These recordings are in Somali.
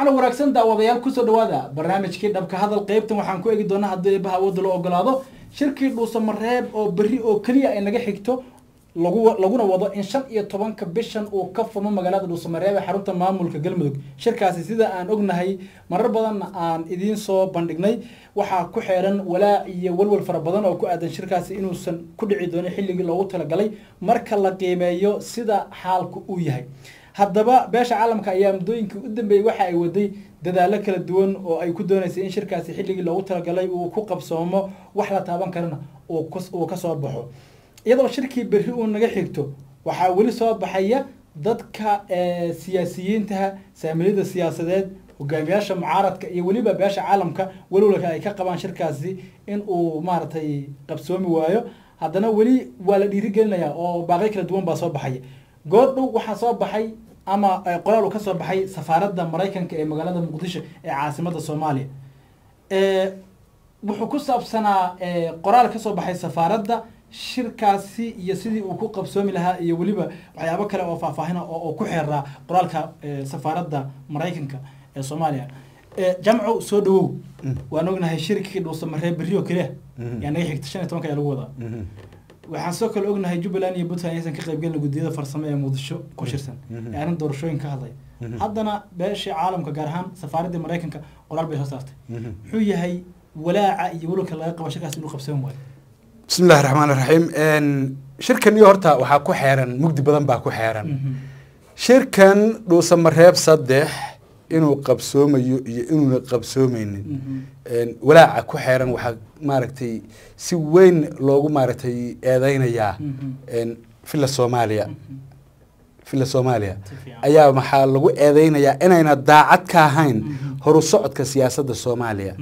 waxaana wanaagsan daawadayaal kusoo dhawaada barnaamijkii dhabka hadal qeybtan waxaan ku eegi doonaa haddii eebaha awoodda loo ogolaado shirkii dhuusamareeb oo berri oo keliya ay naga xigto lagu laguna wado in shan iyo tobanka bishan uu ka fumo magaalada dhuusamareeb ee xarunta maamulka galmudug shirkaasi sida aan ognahay marar badan aan idiin soo bandhignay waxaa ku xeeran walaac iyo walwal fara badan oo ku aadan shirkaasi inuusan ku dhici doonin xilligii loogu talagalay marka la qiimeeyo sida xaalku uu yahay haddaba beesha caalamka ayaa muddooyinkii u dambeeyey waxa ay waday dadaalo kala duwan oo ay ku dooneysay in shirkaasi xilligii loogu talagalay uu ku qabsoomo wax la taaban karana uu ka soo baxo iyadoo shirkii berri uu naga xigto waxaa weli soo baxaya dadka siyaasiyiintaha saamiliyada siyaasadeed hogaamiyaasha mucaaradka iyo weliba beesha caalamka walowlaka ay ka qabaan shirkaasi in uu maaragtay qabsoomi waayo haddana weli waa la dhiirigelinayaa oo baaqyo kala duwan baa soo baxaya goordhow waxaa soo baxay ama qoraal uu ka soo baxay safaaradda maraykanka ee magaalada muqdisho ee caasimada soomaaliya wuxuu ku saabsanaa qoraal ka soo baxay safaaradda shirkaasi iyo sidii uu ku qabsoomi lahaa iyo weliba waxyaabo kale oo faahfaahina oo ku xeeraa qoraalka safaaradda maraykanka ee soomaaliya jamco soo dhawow waan ognahay shirkii dhuusamaree berri oo keliya yaa naga xigta shan iyo tobanka ayaa lagu wadaa waxaan soo kale ognahay jubbaland iyo puntland aysan ka qaybgelin guddiyada farsamo ee muqdisho ku shirsan ee arrin doorashooyin ka hadlay haddana beeshii caalamka gaar ahaan safaaraddii maraykanka qoraal bay soo saartay muxuu yahay walaaca iyo walwalka laga qabo shirkaas inuu qabsan waayo bismi illahi raxmaan raxiim shirkan iyo horta waxaa ku xeeran mugdi badan baa ku xeeran shirkan dhuusamareeb saddex inuu qabsoomayo iyo inuuna qabsoomeynin walaaca ku xeeran waxaa maaragtay si weyn loogu maaragtay eedeynayaa villa soomaaliya villa soomaaliya ayaa maxaa lagu eedeynayaa inayna daacad ka ahayn horu socodka siyaasadda soomaaliya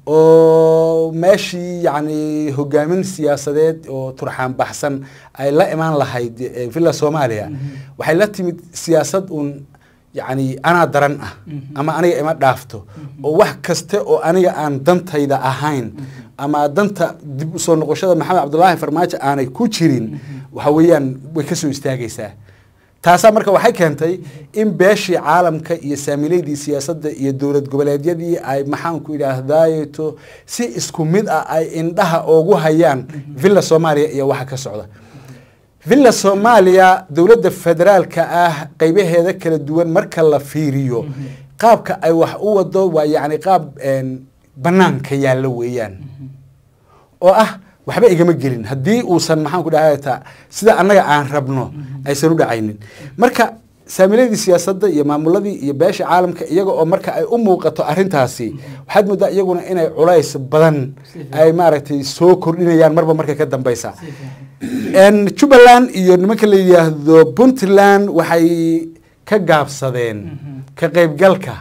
oo meeshii yacni hogaamin siyaasadeed oo turxaan baxsan ay la imaan lahayd villa soomaaliya waxay la timid siyaasad uun yacni anaa daran ah ama aniga ima dhaafto oo wax kaste oo aniga aan dantayda ahayn ama danta dib usoo noqoshada maxamed cabdulaahi farmaajo aanay ku jirin waxa weeyaan way ka soo istaagaysaa taasaa marka waxay keentay in beeshii caalamka iyo saamileydii siyaasadda iyo dowlad goboleedyadii ay maxaanku idhaahdaayeto si isku mid ah ay indhaha oogu hayaan villa soomaaliya iyo waxa ka socda villa soomaaliya dowladda federaalka ah qeybaheeda kala duwan marka la fiiriyo qaabka ay wax u wado waa yacni qaab banaanka yaallo weeyaan oo ah waxba igama gelin haddii uusan maxaan ku dhahata sida annaga aan rabno aysan u dhacaynin marka saamiladii siyaasadda iyo maamuladii iyo beesha caalamka iyaga oo marka ay u muuqato arrintaasi waxaad moodaa iyaguna inay culays badan ay maaragtay soo kordhinayaan marba marka ka dambeysa jubbaland iyo nimanka la yidhaahdo puntland waxay ka gaabsadeen ka qeybgalka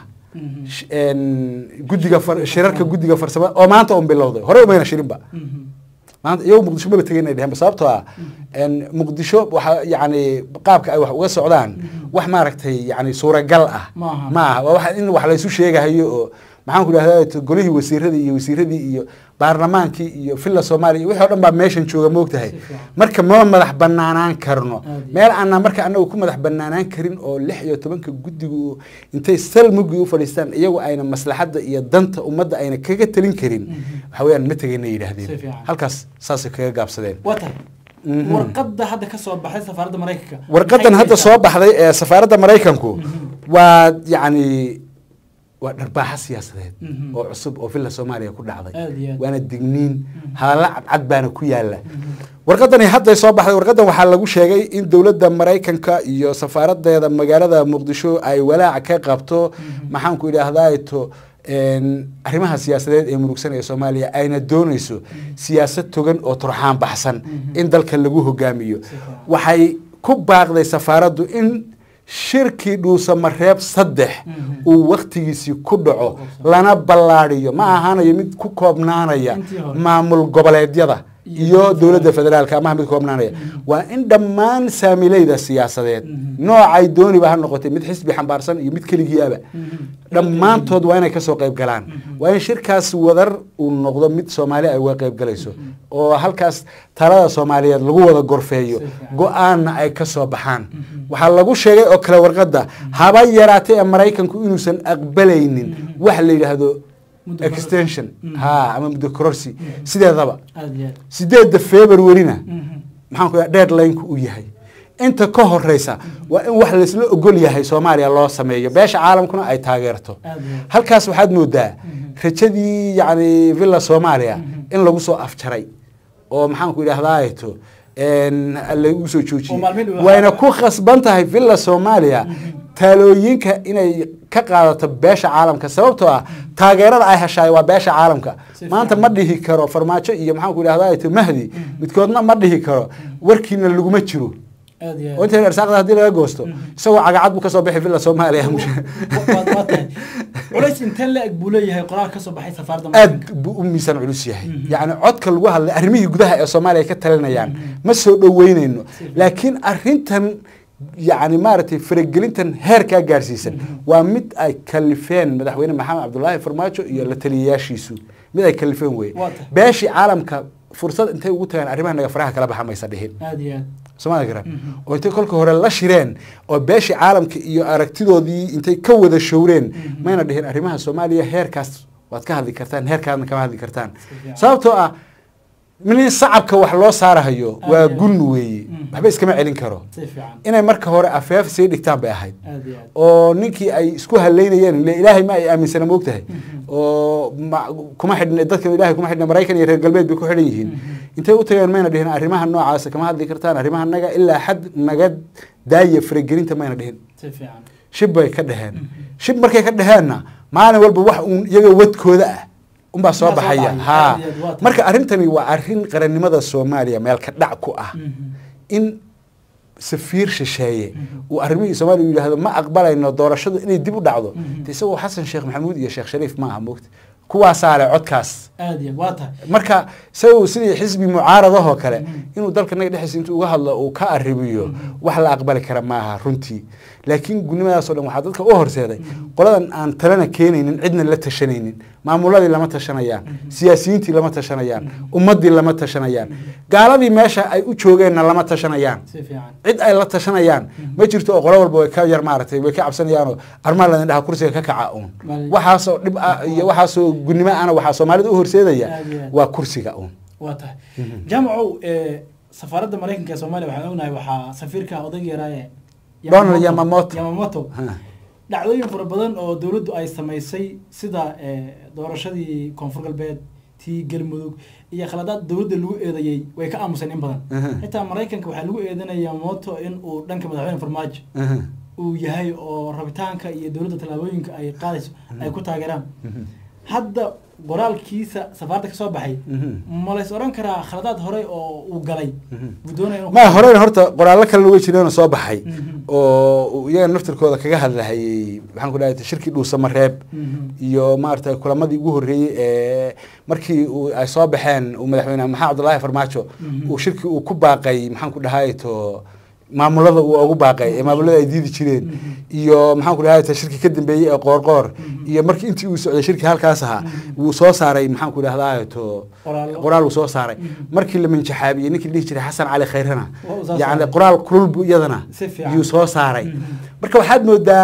guddiga shirarka guddiga farsamada oo maanta un bilowday horey umayna shirinba maanta iyagu muqdisho maba tegin ay dheheen sababtoo ah muqdisho waxa yani qaabka ay wax uga socdaan wax maaragtay yani suuragal ah ma aha waa wax in wax laysu sheegahayo oo maxaan ku dhahdaa golihii wasiiradii iyo wasiiradii iyo baarlamaankii iyo villa soomaaliya wixii o dhan baa meeshan jooga moogtahay marka ma madax banaanaan karno meel aanaa marka anagu ku madax banaanaan karin oo lix iyo tobanka guddigu intay sal mugii u fadhiistaan iyagu ayna maslaxadda iyo danta ummadda ayna kaga talin karin waxa weyaan ma tegayna yidhaahdeen halkaas saasay kaga gaabsadeen warqadda hadda ka soo baxday safaaradda maraykanka warqadan hadda soo baxday ee safaaradda maraykanku waa yacni waa dharbaaxa siyaasadeed oo cusub oo villa soomaaliya ku dhacday waana digniin hadalla cadcad baana ku yaala warqadani hadday soo baxday warqadan waxaa lagu sheegay in dowladda maraykanka iyo safaaradeeda magaalada muqdisho ay walaac ka qabto maxaanku idhaahdaato arrimaha siyaasadeed ee murugsan ee soomaaliya ayna doonayso siyaasad togan oo turxaan baxsan in dalka lagu hogaamiyo waxay ku baaqday safaaraddu in shirkii dhuusamareeb saddex uu waktigiisii ku dhaco lana ballaadiyo ma ahaanayo mid ku koobnaanaya maamul goboleedyada Iyo iyo dowladda dowladda federaalka amaha mid koobnaanaya waa in dhammaan saamileyda siyaasadeed noocay dooniba ha noqotay mid xisbi xambaarsan iyo mid keligiiaba dhammaantood waa inay kasoo qayb galaan waa in shirkaas wadar uu noqdo mid soomaali ay uga qayb galayso oo halkaas talada soomaaliyeed lagu wada gorfeeyo Si fiican. go-aanna ay ka soo baxaan waxaa lagu sheegay oo kale warqadda haba yaraatay ee maraykanku inuusan aqbalaynin wax la yidhaahdo Muddo kor- extension Mhm. ha ama muddo kororsi sideedaba aad iyo aad sideedda februarina Mhm. maxaan ku dhaha deadline-ku uu yahay inta ka horeysa waa in wax laysla ogol yahay soomaaliya loo sameeyo beesha caalamkuna ay taageerto aad iyo aad halkaas waxaad moodaa rajadii yacni villa soomaaliya in lagu soo afjaray oo maxaan ku idhahdaato lagu soo Oo joojiyey maalmihin uu- wayna ku khasban tahay villa soomaaliya taalooyinka inay ka qaadato beesha caalamka sababtoo ah taageerada ay heshaay waa beesha caalamka Si maanta fiican. ma dhihi karo farmaajo iyo maxaan ku idhahdaa mahdi midkoodna ma dhihi karo warkiina laguma jiro aad iyo oo aad inta arsaaqda haddii laga goosto isagoo cagacad buu kasoo bixi villa soomaaliya Waa- waa tahay culays intee la-eg buu leeyahay qoraal ka soo baxay safaaradda aad Mareykanka? buu u miisaan culus yahay yacni codka lagu hadlay arrimihii gudaha ee soomaaliya ay ka talinayaan ma soo dhoweyneyno laakiin arrintan yacni maaragtay faragelintan heerkaa gaarsiisan waa mid ay kalifeen madaxweyne maxamed cabdulaahi farmaajo iyo la taliyayaashiisu mid ay kalifeen weye Waa tahay. beeshii caalamka fursad intay ugu tagaan arrimaha naga faraha kala baxa maysa dhihin aad iyo aad soomaalia garan oo intay kolka hore la shireen oo beeshii caalamka iyo aragtidoodii intay ka wada showreen mayna dhihin arrimaha soomaaliya heerkaas waad ka hadli kartaan heerkaadna kama hadli kartaan fiican. sababtoo ah min sacabka wax loo saarahayo Aad waa iyo aad. gun weeye Mhm. waxba iskama celin karo si fiican inay marka hore afeef sii dhigtaan bay ahayd aad iyo aad oo ninkii ay isku haleynayeen ile ilaahay ma ay aaminsana moogtahay oo ma- kuma xidhna dadkan ilaahay kuma xidhna maraykan iyo reer galbeed bay ku xidhan yihiin intay u tageen mayna dhihin arrimaha noocaasa kama hadli kartaan arrimaha naga ilaa xad naga daaya faragelinta mayna dhihin si fiican shib bay ka dheheen shib markay ka dheheenna maalin walba wax uun iyaga wadkooda ah unbaa soo Unbaa soo baxaya baxaya. ha Aad iyo aad, waa tahay. marka arrintani waa arrin qarannimada soomaaliya meel ka dhac ku ah Mhm. in safiir shisheeye uu arrimihii soomaaliya uu yidhaahdo ma aqbalayno doorashadu inay dib u dhacdo Mhm. de isagoo xasan sheekh maxamuud iyo sheekh shariif ma aha moogta kuwaasaa leh codkaas aad iyo aad waa tahay marka isagoo sidii xisbi mucaaradahoo kale Mhm. inuu dalka naga dhexdiisa intuu uga hadlo uu ka arrimiyo wax la aqbali kara maaha runtii laakiin gudnimadaas oo dhan waxaa dadka u horseeday qoladan aan talena keenaynin cidna la tashanaynin maamuladii lama tashanayaan siyaasiyiintii lama tashanayaan ummaddii lama tashanayaan gaaladii meesha ay u joogeenna lama tashanayaan si fiican cid ay la tashanayaan ma jirto oo qolo walba way ka yar maaragtay way ka cabsanayaanoo armaan ladin dhaha kursiga ka kaca uun Maalin- waxaasoo dhib ah iyo waxaasoo gudnimo ana waxaa soomaalida u horseedaya Aad iyo aad. waa kursiga uun waa tahay jaamacow ee safaaradda maraykanka ee soomaaliya waxaan ognahay waxaa safiirka odayga yaraaye Donald Yamamoto. yamamoto Ha. dhacdooyin fara badan oo dowladdu ay samaysay sida ee, doorashadii koonfur galbeed tii galmudug iyo khaladaad dowladda lagu eedeeyey way ka aamuseen in badan Aha. xitaa maraykanka waxaa lagu eedanaya yamamoto in uu dhanka madaxweyne farmaajo Aha. uu yahay oo rabitaanka iyo dowladda tallaabooyinka ay qaadayso ay ku taageeraan hadda qoraalkiisa safaaradda ka soo baxay Mhm. ma lays oran karaa khaladaad hore oo uu galay buu doonaya inuu- ma horeyna horta qoraallo kalena way jireenoo soo baxay Mhm. oo uu iyaga naftirkooda kaga hadlahayey maxaan ku dhahay shirkii dhuusamareeb Mhm. iyo maaragtay kulamadii ugu horreeyey ee markii uu ay soo baxeen uu madaxweyne maxamed cabdulaahi farmaajo Mhm. uu shirkii uu ku baaqay maxaan ku dhahay to maamulada uu ugu baaqay ee maamulada ay diidi jireen iyo maxaan ku dhahay to shirkii ka dambeeyey ee qoorqoor iyo markii intii uu socday shirkii halkaas ahaa wuu soo saaray maxaan ku dhahdaa to Qoraallo. qoraal uu soo saaray Mhm. markii la minjaxaabiyey ninkii la dhihi jiray xasan cali khayrana Waa uu soo yacni saaray. qoraal kulul buu iyadana Si fiican. yuu soo saaray Mhm. marka waxaad moodaa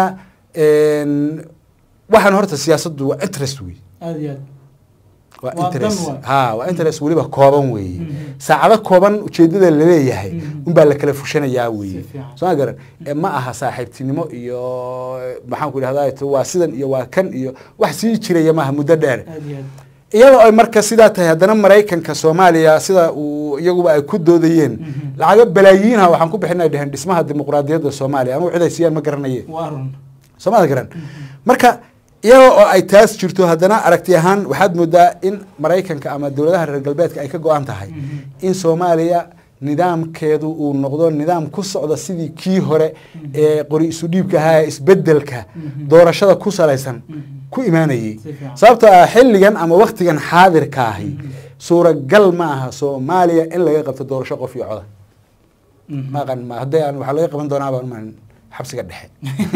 een, waxaan horta siyaasaddu waa interest wey aad iyo aad waa Waa interest dan waay. ha waa interest weliba kooban weeye Mhm. saacado kooban ujeedada laleeyahay Mhm. unbaa la kala fushanayaa weeye Si fiican. soo ma garan Eh, ma aha saaxiibtinimo iyo maxaan ku idhahdaa to waa sidan iyo waa kan iyo wax sii jiraya maaha muddo dheer aad iyo aad iyadoo ay marka sidaa tahay haddana maraykanka soomaaliya sida uu iyaguba ay ku doodayeen Mhm. lacago balaayiinha waxaan ku bixinay dheheen dhismaha dimuqraadiyadda soomaaliya anugu cid ay siiyaan ma garanaye waa run soomada garan marka iyadoo oo ay taas jirto haddana aragti ahaan waxaad moodaa in maraykanka ama dowladaha reer galbeedka ay ka go-an tahay Mhm. in soomaaliya nidaamkeedu uu noqdo nidaam ku socda sidii kii hore ee qori isu dhiibka ahaa ee isbedelka Mhm. doorashada ku salaysan Mhm. ku imaanayey Si fiican. sababtoo ah xilligan ama waktigan xaadirka ahi suuragal ma aha soomaaliya in laga qabto doorasho qof iyo coda Mhm. maqan ma hadday aan waxaa laga qaban doonaa baan umaan xabsiga dhexe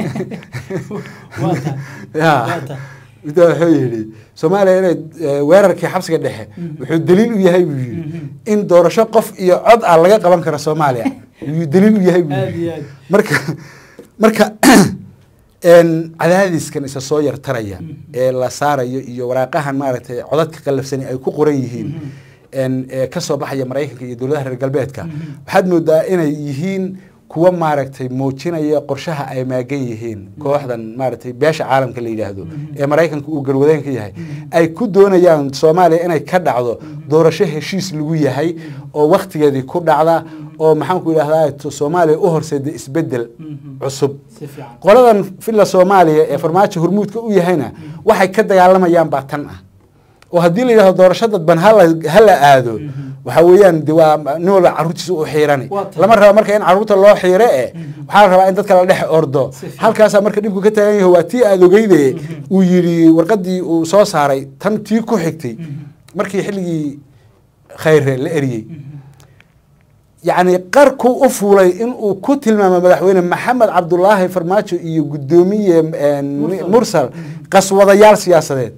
waa tahay ya waa tahay inta wuxuu yidhi soomaaliya inay eh, weerarkii xabsiga dhexe wuxuu daliil u yahay buu yidhi Mhm. in doorasho qof iyo cod ah laga qaban karo soomaaliya ayuu daliil u yahay buu aad yidhi iyo aad marka marka een, cadaadiskan isa soo yartaraya ee la saarayo iyo waraaqahan maaragtay codadka qallafsani ay ku qoran yihiin een, ee ka soo baxaya maraykanka iyo dowladaha reer galbeedka waxaad moodaa inay yihiin kuwa maaragtay muujinaya qorshaha ay maagan yihiin kooxdan maaragtay beesha caalamka la yidhaahdo ee maraykanka uu garwadeen ka yahay ay ku doonayaan soomaaliya inay ka dhacdo doorasho heshiis lagu yahay oo waktigeedii ku dhacda oo maxaan ku idhahdaa soomaaliya u horseeda isbedel Mhm. cusub si fiican qoladan villa soomaaliya ee farmaajo hormuudka u yahayna waxay ka dagaalamayaan baa tan ah oo haddii la yidhahdo doorasho dadban hala hala aado waxa weeyaan de waa nin walba carruurtiisa u xiirani Waa tahay. lama raba marka in carruurta loo xiire e waxaa la rabaa in dadka la dhex ordo Si fiican. halkaasaa marka dhibku ka taagan yahay waa tii aada ogeyde uu yidhi warqadii uu soo saaray tan tii ku xigtay markii xilligii khayre la eriyey yacni qarkuu u fuulay inuu ku tilmaamo madaxweyne maxamed cabdulaahi farmaajo iyo guddoomiye een, Mursal. mursal qaswadayaal siyaasadeed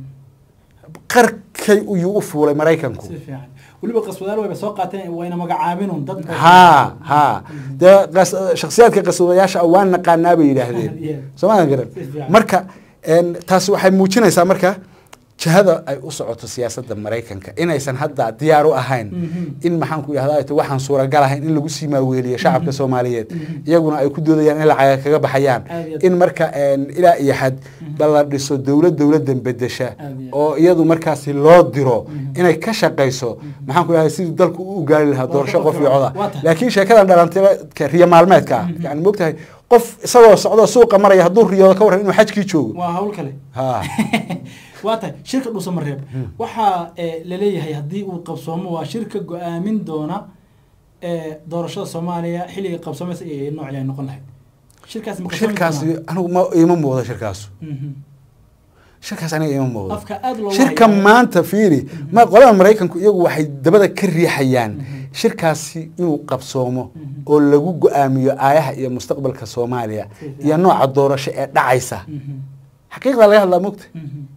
qarkay ayuu u fuulay maraykanku si fiican weliba qaswadaal wayba soo qaateen wayna magacaabinun dad haa haa dee qas- shakhsiyaadka qaswadayaasha ah waan naqaanaa bay yidhaahdeen Yeah. soomaadan garan Si fiican. marka een, taasi waxay muujinaysaa marka jihada ay u socoto siyaasadda maraykanka inaysan hadda diyaar u ahayn Mhm. in maxaan ku idhahdaa to waxaan suuragal ahayn in lagu sii maaweeliyo shacabka soomaaliyeed iyaguna ay ku doodayaan in lacaga kaga baxayaan Aad iyo aad. in marka een, ilaa iyo xad ba la dhiso dowlad dowladan bedesha Aad iyo aad. oo iyadu markaasi loo diro inay ka shaqayso maxaan ku idhahdaa sidii dalku u gaari lahaa doorasho qof iyo coda Waa tahay. laakiin sheekadan dhalantay riyo maalmeedka ah yani moogtahay qof isagoo socdo suuqa maraya hadduu riyoodo ka warran inuu xajkii joogo waa hawl kale ha waa tahay shirka dhuusamareeb waxaa eh, laleeyahay haddii uu qabsoomo waa shirka go-aamin doona eh, doorashada soomaaliya xilliga qabsoomaysa iyo noocii ay noqon lahayd shirkaas ma qabsoomi shirkaasi doonaa? anigu ma iima muuqdo shirkaasu Mhm. shirkaas aniga iima muuqdo afka aad loo shirka maanta fiiri ma qolada maraykanku iyagu waxay dabada ka riixayaan shirkaasi inuu qabsoomo oo lagu go-aamiyo aayaha iyo mustaqbalka soomaaliya iyo nooca doorasho ee dhacaysa xaqiiqda laga hadlaa mogta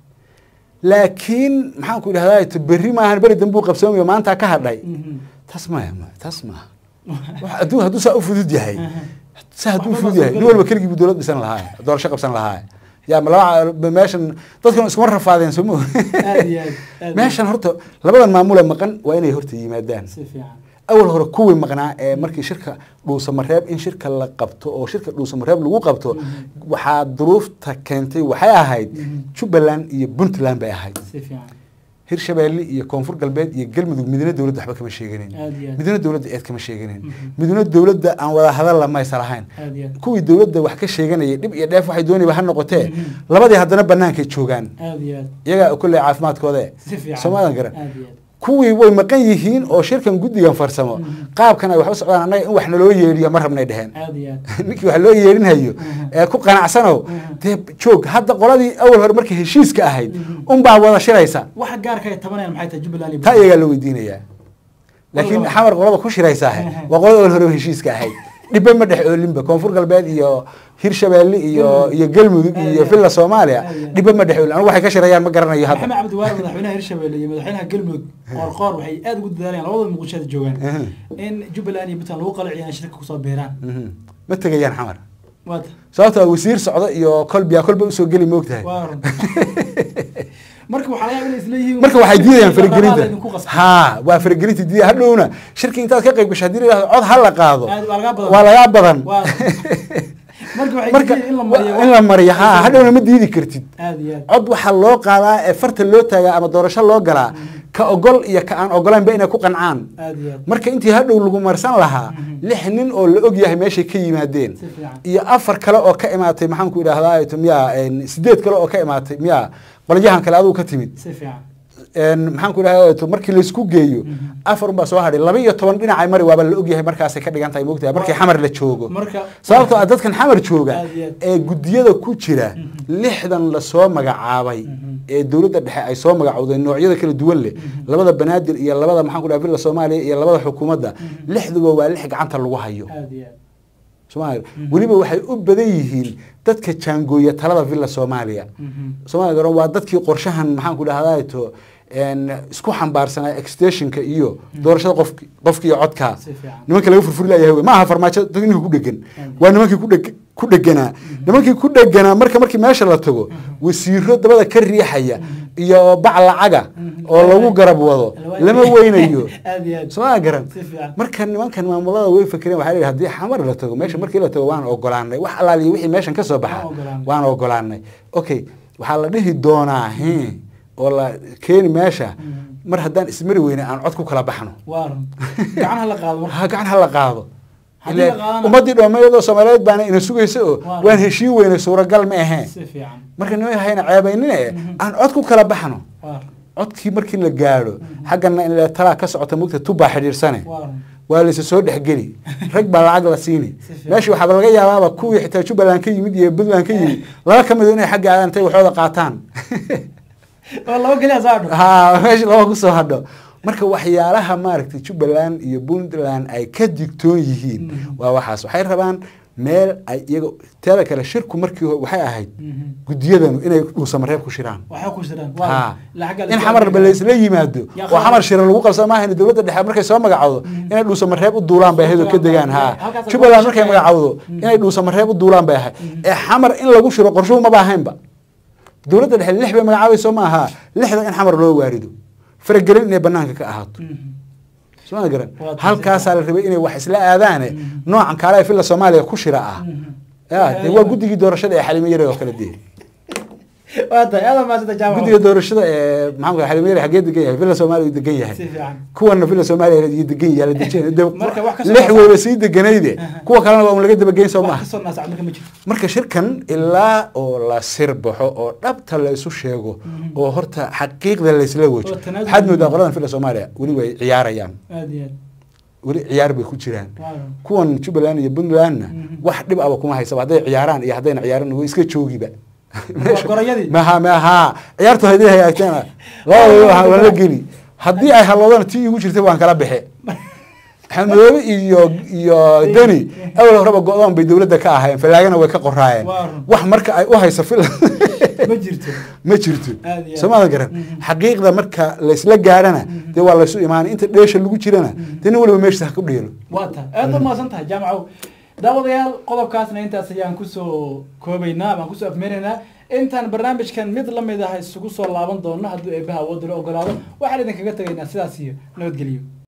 laakiin maxaan ku idhahdaa to berri maahan beri dambe uu qabsoomayo maanta ka hadhay taas maya maya taas maaha wax hadduu hadduu saa u fudud yahay saa hadduu Waxba ma fudud yahay soo nin walba keligii buu dowlad dhisan lahaa doorasho qabsan lahaa yaa ma laba meeshan dadkan iskuma rafaadeen soo ma aad iyo aad aad meeshan horta labadan maamule maqan waa inay horta yimaadaan si fiican awal hore kuwii maqnaa ee markii shirka dhuusamareeb in shirka la qabto oo shirka dhuusamareeb lagu qabto waxaa duruufta keentay waxay ahayd jubbaland iyo puntland bay ahayd si fiican hirshabeelle iyo koonfur galbeed iyo galmudug midna dowladda waxba kama sheeganin Aad iyo aad. midna dowladda eed kama sheeganin midna dowladda aan wada hadal lamaysa lahayn aad iyo aad kuwii dowladda wax ka sheeganayay dhib iyo dheef waxay doonayba ha noqotee labadii haddana bannaankay joogaan aad iyo aad iyagaa kolley caafimaadkoode si fiican soomaadan garan aad iyo aad kuwii way maqan yihiin oo shirkan guddigan farsamo qaabkan ay wax u socdaan annaga in wax naloo yeedhiyo ma rabnay dheheen aad iyo aad ninkii wax loo yeedhinhayo ee ku qanacsanow dee joog hadda qoladii awal hore markay heshiiska ahayd unbaa wada shiraysa waxa gaarka ay tabanayaan maxay tahay jubbaland iyo taa iyagaa la weydiinayaa laakiin Walaba. xamar qolada ku shiraysaahe waa qolada awal hore heshiiska ahayd dhibba ma dhex oolinba koonfur galbeed iyo hirshabeelle iyo iyo galmudug Aad iyo iyo aad. villa soomaaliya Aad iyo aad. dhibba ma dhex oolin anigu waxay ka shirayaan ma garanayo maxamed hadda cabdi waare madaxweynaha hirshabelle iyo madaxweynaha galmudug qoorqoor waxay aad ugu dadaalayaan labada muqdishoada joogaan Mhm. in jubbaland iyo puntland lagu qalaciyaan shirka kusoo beeraan Mhm. ma tegayaan xamar waata sababta wasiir socdo iyo kolbiya kolba usoo geli moogtahay waa run marka waxaa laga yaabaa inay isleeyihiin marka waxay diidayaan idinku faragelinta qasbay. ha waa faragelinta diida hadhowna shirki intaad ka qayb gasho haddii la yidhahdo cod ha la qaado Aad waa lagaa badan waa lagaa badan Waa- marka waxay marka diidayaan in la mariyo in la mariyo ha hadhowna ma diidi kartid aad iyo aad cod waxaa loo qaadaa ee farta loo taagaa ama doorasho loo galaa ka ogol iyo ka aan ogolaynba inay ku qancaan aad iyo aad marka intii hadhow lagu marsan lahaa lix nin oo la og yahay meeshay ka yimaadeen Si fiican. iyo afar kale oo ka imaatay maxaan ku idhahdaa to miyaa een, sideed kale oo ka imaatay miyaa qolyahan kale adigu ka timid si fiican maxaan ku dhaha markii laysku geeyo afar unbaa soo hadhay laba iyo toban dhinacay mari waaba la ogyahay markaasay ka dhigan tahay moogtahay markii xamar la joogo marka sababtoo ah dadkan xamar jooga Aad iyo aad. ee guddiyada ku jira lixdan lasoo magacaabay ee dowladda dhexe ay soo magacowday noocyada kala duwan leh labada banaadir iyo labada maxaan ku dhaha villa soomaaliya iyo labada xukuumadda lixduba waa lix gacanta lagu hayo aad iyo aad soomaaliya weliba waxay u badan yihiin dadka jaangooya talada villa soomaaliya Mhm. soomaaliya garoon waa dadkii qorshahan maxaan ku dhahdaa to isku xambaarsanaa extensionka iyo doorashada qofki qofki iyo codkaa Si fiican. nimanka laga furfuri layahay wey. ma aha farmaajo dad ninka ku dhegan waa nimankii ku dheg- ku dheganaa nimankii ku dheganaa marka markii meesha la tago wasiiro dabada ka riixaya iyo bac lacaga oo lagu garab wado lama weynayo aad iyo aad soo garan Si fiican. marka nimankan maamulada way fakereen waxaa la yidhi haddii xamar la tago meesha markii la tago waan ogolaanay wax alaaliyo wixii meeshan ka soo baxa Waan ogolaanay. waan ogolaanay okay waxaa la dhihi doonaa hi oo la keeni meesha mar haddaan ismari weyne aan cod ku kala baxno waa run gacan hala qaado marka ha gacan ha la qaado Haddii la Ile qaadana- ummadii dhoomeyadoo soomaaliyeed baana ina sugaysa oo Waa. waan heshiin weyne suuragal ma aheen si fiican marka niman hayna ceebaynine aan cod ku kala baxno waa codkii markii la gaadho xaggana in la talaa ka socota mugta tubaa xidhiirsane waa run waa laysa soo dhexgeli rag baa lacag la siini Si fiican. meesha waxaaba laga yaabaaba kuwii xitaa jubbaland ka yimid iyo puntland ka yimid laba ka mid inay xagga aadaan intay waxooda qaataan oo laba keliya soo hadho ha meesha laba kusoo hadho marka waxyaalaha maaragtay jubbaland iyo puntland ay ka digtoon yihiin waa waxaas waxay rabaan meel ay iyaga teeda kale shirku markii hore waxay ahayd Mhm. guddiyadanu inay dhuusamareeb ku shiraan waxaa ku jiraan ha waa la xagga la in soo xamarba adeegaya. laysla yimaado Ya oo qaar- xamar shira lagu qabsan maahan dowladda dhexe markay soo magacowdo inay dhuusamareeb u duulaan bay ahayd oo ka degaan ha Halkaas jubbaland lagu markay shaqeeyo. magacowdo inay dhuusamareeb u duulaan bay ahayd ee xamar in lagu shiro qorshuhu maba ahaynba dowladda dhexe lix bay magacaabayso ma aha lixda in xamar loo waarido faragelin inay banaanka ka ahaato Mhm. soo ma garan Waa taasi. halkaasaa la rabay inay wax isla aadaane noocan kaale ee filla soomaaliya ku shira ah ya dee waa guddigii doorashada ee xalimo yare oo kale dee waa tahay aad maasanta jaamac guddiga doorashada ee maxamed xalimo yare xagee degan yahay villa soomaaliya uu degan yahay si fiican kuwana villa soomaaliya iyo degan yahay la dejin de- Marka wax ka soo lix naasa- weyba sii deganayde Aha. kuwa kalena waa un laga dabageyn soo wax maaha kasoo naasac marka ma jirto marka shirkan ilaa oo la sir baxo oo dhabta la isu sheego oo horta xaqiiqda laysla wajo Oo tanaazul- waxaad moodaa qoladan villa soomaaliya weli way ciyaarayaan aad iyo aad weli ciyaar bay ku jiraan waa run kuwan jubbaland iyo puntlandna Mhm. wax dhib aba kuma haysaba hadday ciyaaraan iyo haddayna ciyaaran way iska joogiba gorayadii. maha maha ciyaartu haddii hagaagtana labadaba waan la geli haddii ay halloodana tii igu jirtay waan kala bixe xamdoobe iyo iyo deni awal horeba go-doon bay dowladda ka ahaayeen fallaagana way ka qoraayeen Waa run. wax marka ay u hayso fil ma jirto ma jirto Aad iyo aad. soomada garan Mhm. xaqiiqda marka laysla gaarana dee waa laysu imaanay inta dheesha lagu jirana dee nin waliba meeshiisa ha ku dheelo waa tahay aad u mahadsan tahay jaamacow daawadayaal qodobkaasna intaas ayaan kusoo koobaynaa ama aan kusoo afmeenaynaa intaan barnaamijkan mid la mid ah isugu soo laaban doono hadduu eebbaha awoodda la ogolaado waxaan idinkaga tegaynaa sidaas iyo nabadgelyo